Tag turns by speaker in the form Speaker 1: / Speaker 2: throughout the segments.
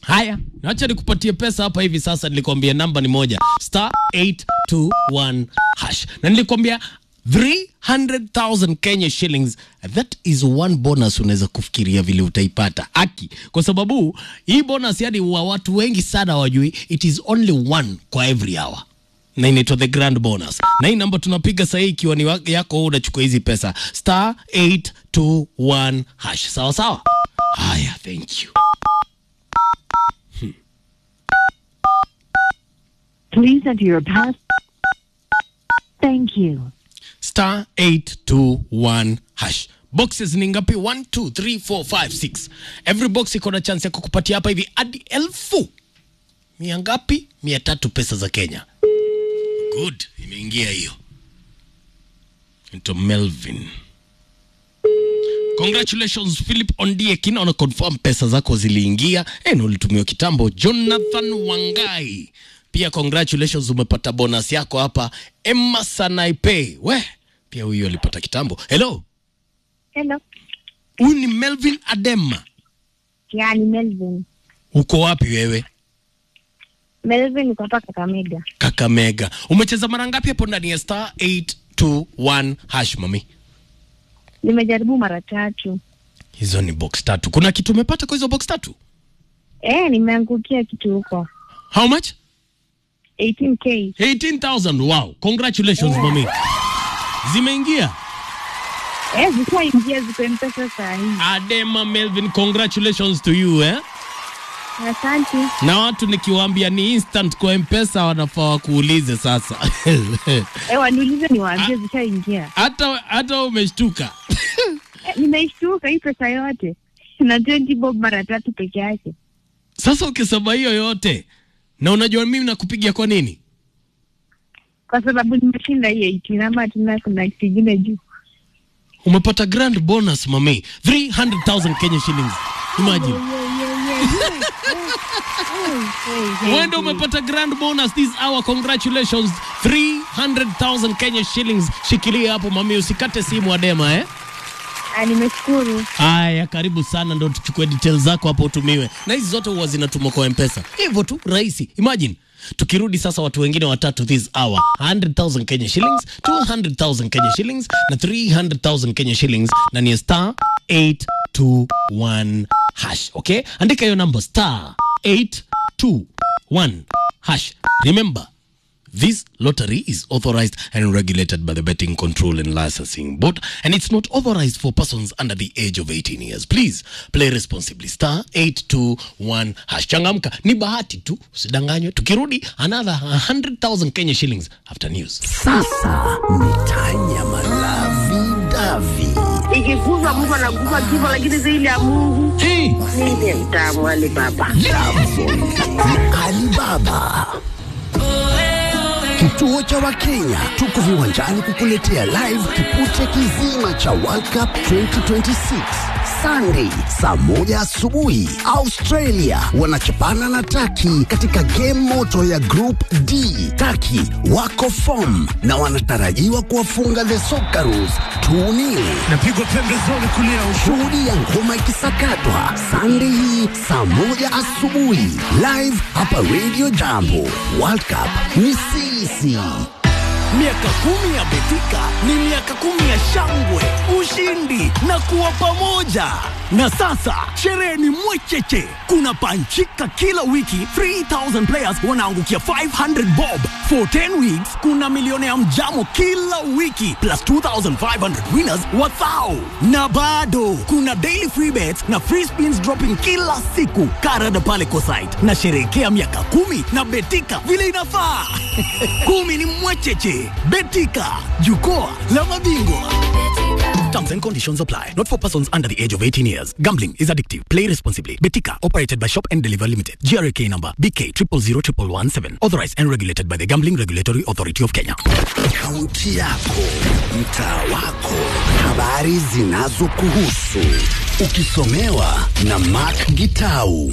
Speaker 1: Haya, acha nikupatie pesa hapa hivi sasa. Nilikwambia namba ni moja star 821 hash, na nilikwambia 300,000 Kenya shillings. That is one bonus unaweza kufikiria vile utaipata aki, kwa sababu hii bonus yani wa watu wengi sana wajui, it is only one kwa every hour na inaitwa the grand bonus, na hii namba tunapiga sahii ikiwa ni wa- yako wewe, unachukua hizi pesa star 821 hash. Sawa sawa. Haya, thank you.
Speaker 2: Please enter your pass. Thank you.
Speaker 1: star 821 hash boxes ni ngapi 1 2 3 4 5 6 every box iko na chance ya kukupatia hapa hivi hadi elfu mia ngapi mia tatu pesa za kenya good imeingia hiyo into melvin congratulations philip ondieki naona confirm pesa zako ziliingia e, na ulitumiwa kitambo jonathan wangai pia congratulations umepata bonus yako hapa emma sanaipe we pia huyu alipata kitambo hello
Speaker 3: Hello.
Speaker 1: huyu ni melvin adema
Speaker 3: Yani Melvin.
Speaker 1: uko wapi wewe
Speaker 3: Melvin uko hapa Kakamega.
Speaker 1: kakamega umecheza mara ngapi hapo ndani ya star 821 hash mami
Speaker 3: Nimejaribu mara tatu.
Speaker 1: hizo ni box tatu kuna kitu umepata kwa hizo box tatu
Speaker 3: Eh, nimeangukia kitu huko.
Speaker 1: how much
Speaker 3: 18k.
Speaker 1: 18000 wow congratulations mami zimeingia
Speaker 3: Eh, zikuwa ingia ziko mpesa saa hii.
Speaker 1: adema melvin congratulations to you eh?
Speaker 3: Asante.
Speaker 1: na watu nikiwaambia ni instant kwa mpesa wanafaa wakuulize sasa
Speaker 3: Eh, waniulize niwaambie zishaingia.
Speaker 1: hata hata wewe umeshtuka
Speaker 3: Eh, nimeishtuka hii pesa yote. Na 20 bob mara tatu peke yake.
Speaker 1: sasa ukisema hiyo yote na unajua mimi nakupigia kwa nini
Speaker 3: Kwa sababu nimeshinda hii 18 ama tena kuna kitu kingine juu.
Speaker 1: umepata grand bonus mami 300000 kenya shillings imagine wende umepata grand bonus this hour congratulations 300000 kenya shillings shikilia hapo mami usikate simu adema eh
Speaker 3: Ah, nimeshukuru.
Speaker 1: Haya, karibu sana, ndo tuchukue details zako hapo utumiwe, na hizi zote huwa zinatumwa kwa mpesa, hivyo tu rahisi. Imagine tukirudi sasa, watu wengine watatu this hour, 100,000 Kenya shillings, 200,000 Kenya shillings na 300,000 Kenya shillings, na ni star 821 hash. Okay, andika hiyo number star 821 hash. Remember This lottery is authorized and regulated by the Betting Control and Licensing Board, and it's not authorized for persons under the age of 18 years. Please play responsibly. Star 821 hash. Changamka, ni bahati tu, usidanganywe. Tukirudi, another 100,000 Kenya shillings after news.
Speaker 4: Sasa ni tanya malavi davi.
Speaker 5: ikikuza Mungu anakufa kifo, lakini zaidi ya Mungu
Speaker 1: Hey,
Speaker 5: ndiye mtamu wale baba.
Speaker 4: Jambo na Alibaba. Kituo cha Wakenya tuko viwanjani kukuletea live kipute kizima cha World Cup 2026 Sunday saa moja asubuhi. Australia wanachapana na Taki katika game moto ya Group D. Taki wako form na wanatarajiwa kuwafunga the Socceroos 2-0.
Speaker 6: napigwa pembezoni kulia
Speaker 4: Shuhudia ngoma ikisakatwa Sunday hii saa moja asubuhi live hapa Radio Jambo. World Cup ni sisi.
Speaker 6: Miaka kumi ya Betika ni miaka kumi ya shangwe, ushindi na kuwa pamoja. Na sasa sherehe ni mwecheche, kuna panchika kila wiki. 3000 players wanaangukia 500 bob for 10 weeks. Kuna milioni ya mjamo kila wiki plus 2500 winners wathao, na bado kuna daily free bets na free spins dropping kila siku. Karada pale Kosite na sherehekea miaka kumi na Betika vile inafaa. kumi ni mwecheche. Betika, jukwaa la mabingwa. Terms and conditions apply. Not for persons under the age of 18 years. Gambling is addictive. Play responsibly. Betika, operated by Shop and Deliver Limited. GRK number BK 000117. Authorized and regulated by the Gambling Regulatory Authority of Kenya.
Speaker 4: Kaunti yako, mtaa wako, habari zinazokuhusu, ukisomewa na Mark Gitau.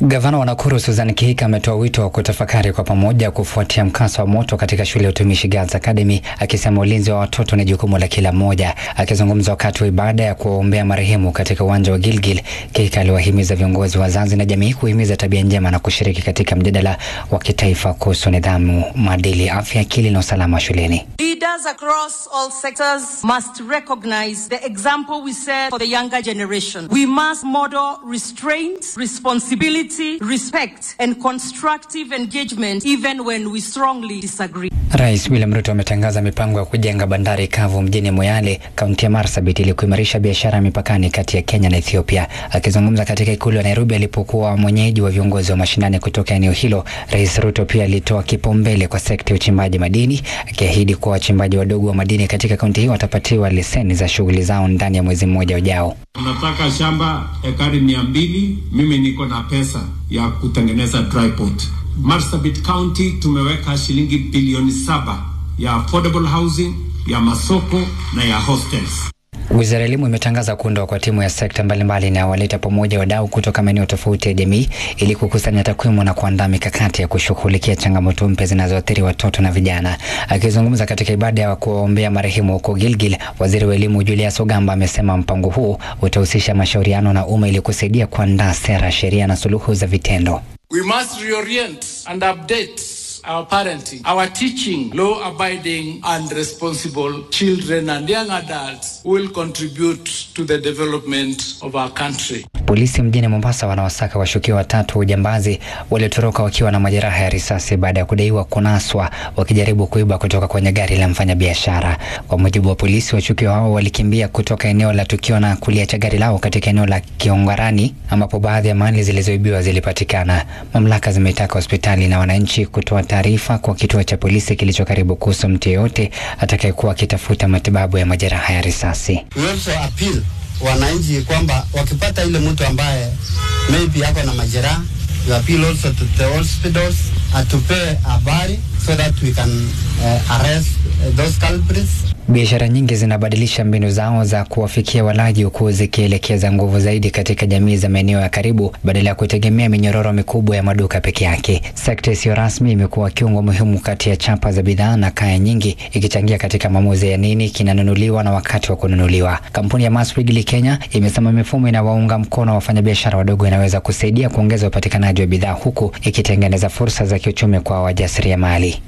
Speaker 7: Gavana wa Nakuru Susan Kihika ametoa wito wa kutafakari kwa pamoja kufuatia mkasa wa moto katika shule ya utumishi Girls Academy, akisema ulinzi wa watoto ni jukumu la kila mmoja. Akizungumza wakati wa ibada ya kuwaombea marehemu katika uwanja wa Gilgil, Kihika aliwahimiza viongozi, wazazi na jamii kuhimiza tabia njema na kushiriki katika mjadala wa kitaifa kuhusu nidhamu, maadili, afya, akili na usalama shuleni.
Speaker 8: Leaders across all sectors must recognize the example we set for the younger generation. We must model restraint, responsibility, respect, and constructive engagement even when we strongly disagree.
Speaker 7: Rais William Ruto ametangaza mipango ya kujenga bandari kavu mjini Moyale, kaunti ya Marsabit ili kuimarisha biashara ya mipakani kati ya Kenya na Ethiopia. Akizungumza katika ikulu ya Nairobi alipokuwa mwenyeji wa viongozi wa mashinani kutoka eneo hilo, Rais Ruto pia alitoa kipaumbele kwa sekta ya uchimbaji madini, akiahidi kuwa wachimbaji wadogo wa madini katika kaunti hiyo watapatiwa leseni za shughuli zao ndani ya mwezi mmoja ujao.
Speaker 9: Unataka shamba ekari mia mbili, mimi niko na pesa ya kutengeneza dry port. Marsabit County tumeweka shilingi bilioni saba ya affordable housing, ya masoko na ya hostels.
Speaker 7: Wizara ya Elimu imetangaza kuundwa kwa timu ya sekta mbalimbali inayowaleta pamoja wadau kutoka maeneo tofauti ya jamii ili kukusanya takwimu na kuandaa mikakati ya kushughulikia changamoto mpya zinazoathiri watoto na vijana. Akizungumza katika ibada ya kuwaombea marehemu huko Gilgil, waziri wa elimu Julius Ogamba amesema mpango huu utahusisha mashauriano na umma ili kusaidia kuandaa sera, sheria na suluhu za vitendo.
Speaker 10: We must reorient and update our parenting, our teaching, law abiding and responsible children and young adults who will contribute to the development of our country.
Speaker 7: Polisi mjini Mombasa wanawasaka washukiwa watatu wa ujambazi waliotoroka wakiwa na majeraha ya risasi baada ya kudaiwa kunaswa wakijaribu kuiba kutoka kwenye gari la mfanyabiashara. Kwa mujibu wa polisi, washukiwa hao walikimbia kutoka eneo la tukio na kuliacha gari lao katika eneo la Kiongarani ambapo baadhi ya mali zilizoibiwa zilipatikana. Mamlaka zimetaka hospitali na wananchi kutoa taarifa kwa kituo cha polisi kilicho karibu kuhusu mtu yeyote atakayekuwa akitafuta matibabu ya majeraha ya risasi.
Speaker 11: We also appeal wananchi kwamba wakipata ile mtu ambaye maybe ako na majeraha, you appeal also to the hospitals atupee habari so that we can uh, arrest uh, those culprits.
Speaker 7: Biashara nyingi zinabadilisha mbinu zao za kuwafikia walaji huku zikielekeza nguvu zaidi katika jamii za maeneo ya karibu badala ya kutegemea minyororo mikubwa ya maduka peke yake. Sekta isiyo rasmi imekuwa kiungo muhimu kati ya chapa za bidhaa na kaya nyingi, ikichangia katika maamuzi ya nini kinanunuliwa na wakati wa kununuliwa. Kampuni ya Mass Wrigley Kenya imesema mifumo inawaunga mkono wafanyabiashara wadogo inaweza kusaidia kuongeza upatikanaji wa bidhaa huku ikitengeneza fursa za kiuchumi kwa wajasiriamali.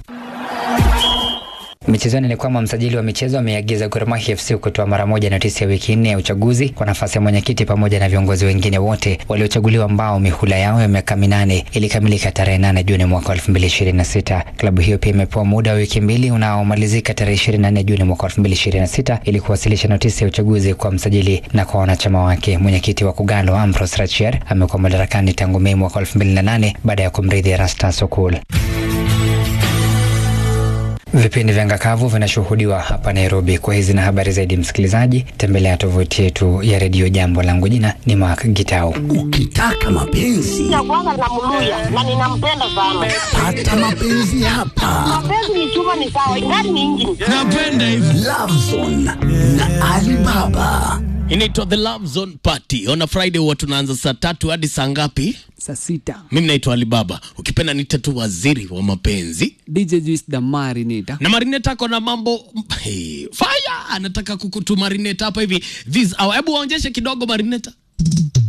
Speaker 7: Michezoni ni kwamba msajili wa michezo ameagiza Gor Mahia FC kutoa mara moja notisi ya wiki nne ya uchaguzi kwa nafasi ya mwenyekiti pamoja na viongozi wengine wote waliochaguliwa ambao mihula yao ya miaka minane ilikamilika tarehe 8 Juni mwaka 2026. Klabu hiyo pia imepewa muda wa wiki mbili unaomalizika tarehe 24 Juni mwaka 2026 ili kuwasilisha notisi ya uchaguzi kwa msajili na kwa wanachama wake. Mwenyekiti wa Kugalo Ambrose Rachier amekuwa madarakani tangu Mei mwaka 2008 baada ya kumrithi Erastus Okul. Vipindi vya ngakavu vinashuhudiwa hapa Nairobi. Kwa hizi na habari zaidi, msikilizaji, tembelea tovuti yetu ya redio Jambo. Langu jina ni Mark Gitau.
Speaker 4: Ukitaka mapenzi
Speaker 5: ya kwanza namluya na ninampenda sana.
Speaker 4: pata mapenzi hapa.
Speaker 5: Mapenzi ni chuma, ni sawa, ingani ni injini.
Speaker 1: Napenda hivi.
Speaker 4: Love Zone na Alibaba.
Speaker 1: Inaitwa The Love Zone Party. On a Friday huwa tunaanza saa tatu hadi saa ngapi?
Speaker 12: saa sita
Speaker 1: Mimi naitwa Alibaba, ukipenda nita tu waziri wa mapenzi
Speaker 12: dj juice the marinata
Speaker 1: na marineta ako na mambo hey, fire anataka kukutu marineta hapa hivi this hour. Hebu waonyeshe kidogo marineta.